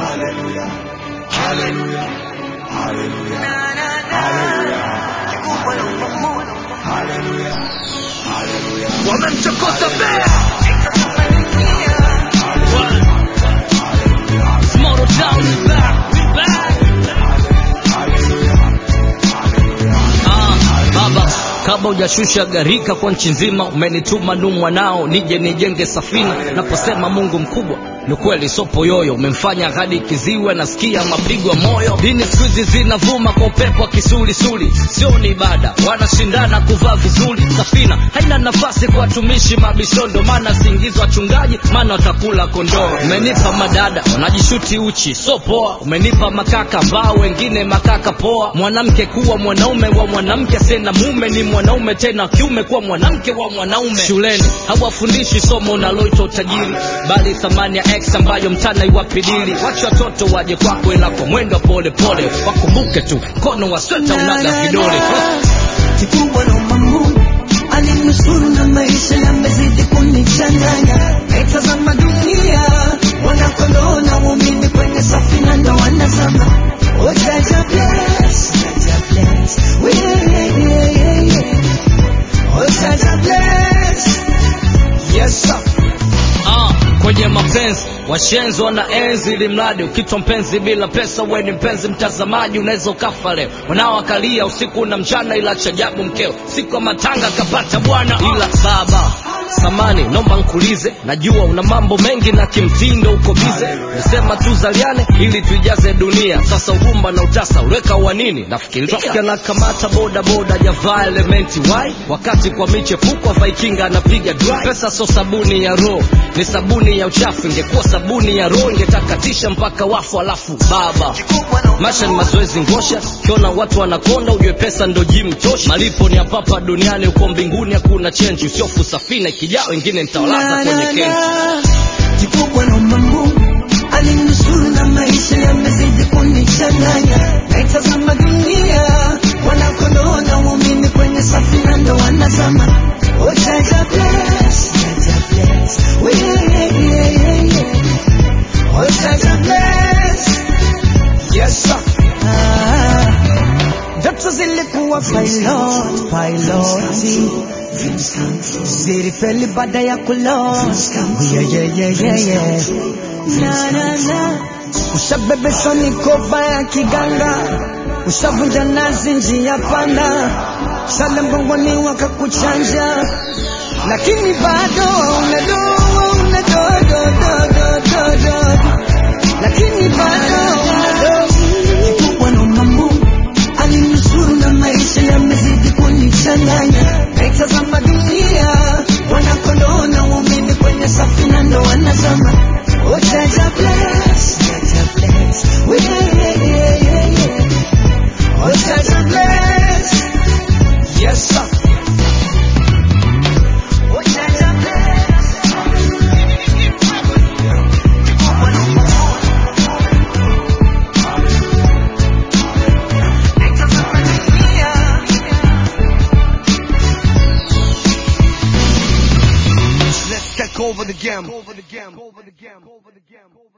Hallelujah. Hallelujah. Hallelujah. Hallelujah. Hallelujah. Hallelujah. wamemchokoza bea Small town is back, we back. Ah, baba kabla hujashusha gharika kwa nchi nzima umenituma nu mwanao nije nijenge safina naposema mungu mkubwa ni kweli sopo yoyo umemfanya hadi kiziwe nasikia mapigo ya moyo dini siku hizi zinavuma kwa upepo wa kisulisuli sio ni ibada wanashindana kuvaa vizuri safina haina nafasi kwa watumishi mabishondo maana siingizwa wachungaji maana watakula kondoo umenipa madada wanajishuti uchi so poa umenipa makaka ambao wengine makaka poa mwanamke kuwa mwanaume wa mwanamke sena mume ni mwanaume tena kiume kuwa mwanamke wa mwanaume shuleni hawafundishi somo unaloitwa utajiri bali thamani ya x ambayo mtana iwapidili wacha watoto waje kwako ila kwa mwendo wa pole pole wakumbuke tu mkono wa sweta unaga vidole kikubwa na Mungu alinusuru na maisha yamezidi kunichanganya. Naitazama dunia, wanakondoo na waumini kwenye safina ndo wanazama. Oh, Jaja bless, Jaja bless, We, yeah, yeah, yeah, yeah. Oh, Jaja bless, yes sir. ah, kwenye mapenzi washenzi wana enzi ili mradi ukitwa mpenzi bila pesa we ni mpenzi mtazamaji unaweza ukafa leo wanaoakalia usiku na mchana ila chajabu mkeo siku ya matanga kapata bwana ila baba samani nomba nkulize najua una mambo mengi na kimtindo uko bize nasema tuzaliane ili tuijaze dunia sasa ugumba na utasa uweka wa nini nafikiria na kamata boda boda javaa elementi wai wakati kwa michepuko vaikinga anapiga dry pesa so sabuni ya roho ni sabuni ya uchafu ingekuwa sabuni ya roho ingetakatisha mpaka wafu alafu baba maisha ni mazoezi ngosha ukiona watu wanakonda ujue pesa ndo jim tosha malipo ni apapa duniani uko mbinguni hakuna chenji usiofu safina ikijaa wengine nitawalaza kwenye kenji kikubwa na Mungu alinusuru na maisha yamezidi kunichanganya. Naitazama dunia, wanakondoo na waumini kwenye safina ndo wanazama. Oh, Jaja bless, Jaja bless, We, yeah, yeah, yeah, yeah. Oh, Jaja bless, yes sir. Ah, ndoto zilikuwa pilot, piloti zilifeli baada ya kulot yeah, yeah, yeah, yeah, yeah. Na, na, na. ushabebeshwa mikoba ya kiganga ushavunja nazi njia panda shale mbongoni wakakuchanja lakini bado unadoa unadodododododo lakini bado unadoa kikubwa na mambo alinusuru na maisha yamezidi kunichanganya naitazama dunia wanakondoo na waumini kwenye safina ndo wanazama Oh, Jaja bless, Jaja bless, We, yeah, yeah, yeah, yeah. Oh, Jaja bless, yes sir. Oh, Jaja bless. Naitazama dunia. Let's take over the game. Over the game. Over the game. Over the game.